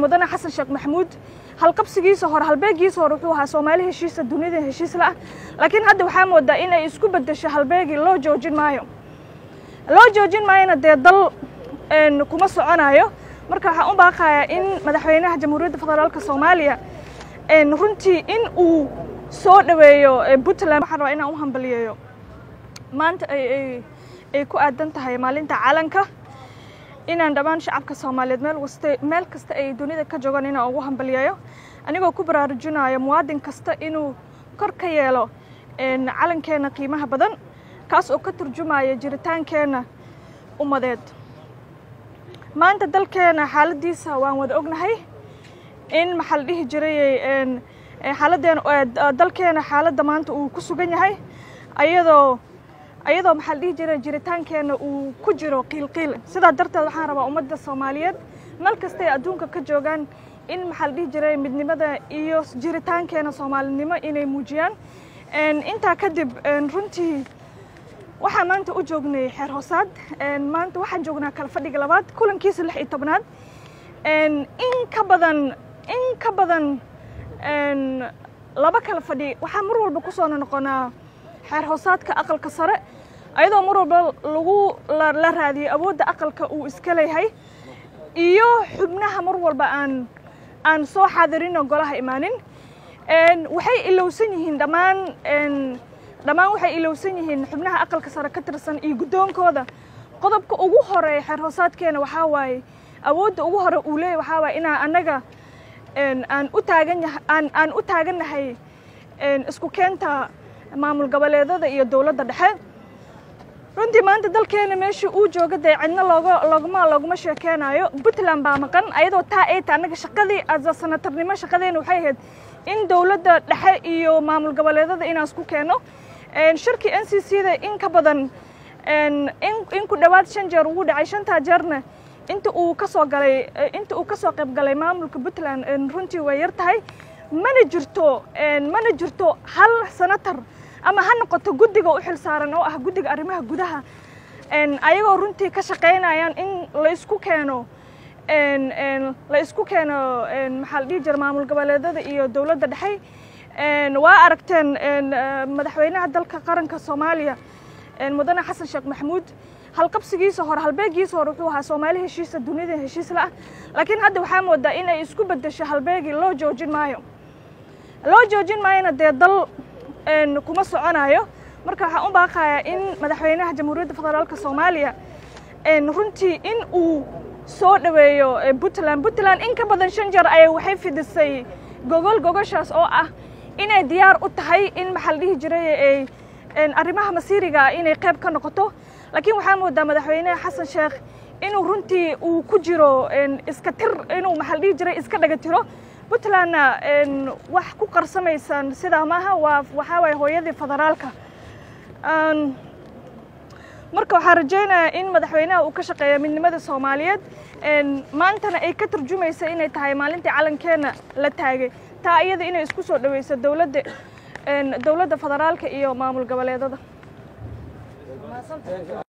mudane xasan sheekh maxamuud halqabsigiisa hore halbeegiisa hore wuxuu ahaa soomaali heshiisa dunida heshiis la ah laakiin hadda waxaa moodaa in ay isku beddesho halbeegii loo joojin maayo loo joojin maayona dee dal kuma soconayo marka waxaan u baaqayaa in madaxweynaha jamhuuriyadda federaalka soomaaliya runtii in uu soo dhoweeyo puntland waxaan rabaa inaan u hambaliyeeyo maanta ay ku aadan tahay maalinta calanka inaan dhammaan shacabka soomaaliyeed meel wasta meel kasta ay dunida ka joogaan inaan ugu hambaliyeeyo anigoo ku baraarujinayo muwaadin kasta inuu kor ka yeelo calankeena qiimaha badan kaas oo ka turjumaya jiritaankeenna ummadeed maanta dalkeena xaaladiisa waan wada ognahay in maxaa la dhihi jiray xaaladeen dalkeena xaaladda maanta uu ku sugan yahay ayadoo ayadoo maxaa la dhihi jiray jiritaankeenna uu ku jiro qiilqiil sidaa darteed waxaan rabaa ummadda soomaaliyeed meel kastay adduunka ka joogaan in maxaa la dhihi jiray midnimada iyo jiritaankeena soomaalinimo inay muujiyaan intaa kadib runtii waxaan maanta u joognay xeer hoosaad maanta waxaan joognaa kala fadhiga labaad kulankiisa lix iyo tobnaad in ka badan in ka badan laba kala fadhi waxaa mar walba ku soo noqonaa xeer hoosaadka aqalka sare ayadoo mar walba lagu la raadiyey awoodda aqalka uu iska leeyahay iyo xubnaha mar walba aan aan soo xaadirin oo golaha imaanin waxay ilowsan yihiin dhammaan dhammaan waxay ilowsan yihiin xubnaha aqalka sare ka tirsan iyo guddoonkooda qodobka ugu horeeya xeer hoosaadkeena waxaa waaye awoodda ugu hore uu leeyahy waxaa waaye inaan annaga aan u taagan aan aan u taagannahay isku keenta maamul goboleedada iyo dowladda dhexe runtii maanta dalkeena meeshii uu jooga dee cidna looga looguma looguma sheekeynayo puntland baa maqan ayadoo taa ay tahay annaga shaqadii asa sanatarnimo shaqadeena waxay ahayd in dowladda dhexe iyo maamul goboleedada inaan isku keeno shirkii n c c da in ka badan in ku dhowaad shan jeer ugu dhacay shantaa jeerna inta uu ka soo galay inta uu ka soo qayb galay maamulka puntland runtii way yar tahay mana jirto mana jirto hal senator ama ha noqoto guddiga u xil saaran oo ah guddiga arrimaha gudaha ayagoo runtii ka shaqaynayaan in la isku keeno la isku keeno maxaa la dhihi jira maamul goboleedada iyo dowladda dhexe waa aragteen madaxweynaha dalka qaranka soomaaliya mudane xasan sheekh maxamuud halqabsigiisa hore halbeegiisa hore wuxuu ahaa soomaali heshiisa dunida heshiis la ah laakiin hadda waxaa moodaa in ay isku beddesho halbeegii loo joojin maayo loo joojin maayona dee dal kuma soconayo marka waxaan u baaqayaa in madaxweynaha jamhuuriyadda federaalka soomaaliya runtii in uu soo dhoweeyo puntland puntland in ka badan shan jeer ayay waxay fidisay gogol gogoshaas oo ah inay diyaar u tahay in maxaa la dhihi jiray ay arrimaha masiiriga inay qayb ka noqoto laakiin waxaa moodaa madaxweynaha xasan sheekh inuu runtii uu ku jiro iska tir inuu maxaa la dhihi jiray iska dhaga tiro puntlandna wax ku qarsamaysan sidaa maaha waa waxaa waaye hooyadii federaalka marka waxaan rajaynayaa in madaxweynaha uu ka shaqeeya midnimada soomaaliyeed maantana ay ka turjumaysa inay tahay maalintii calankeena la taagay taa iyada inay isku soo dhaweyso dowladda dowladda federaalka iyo maamul goboleedada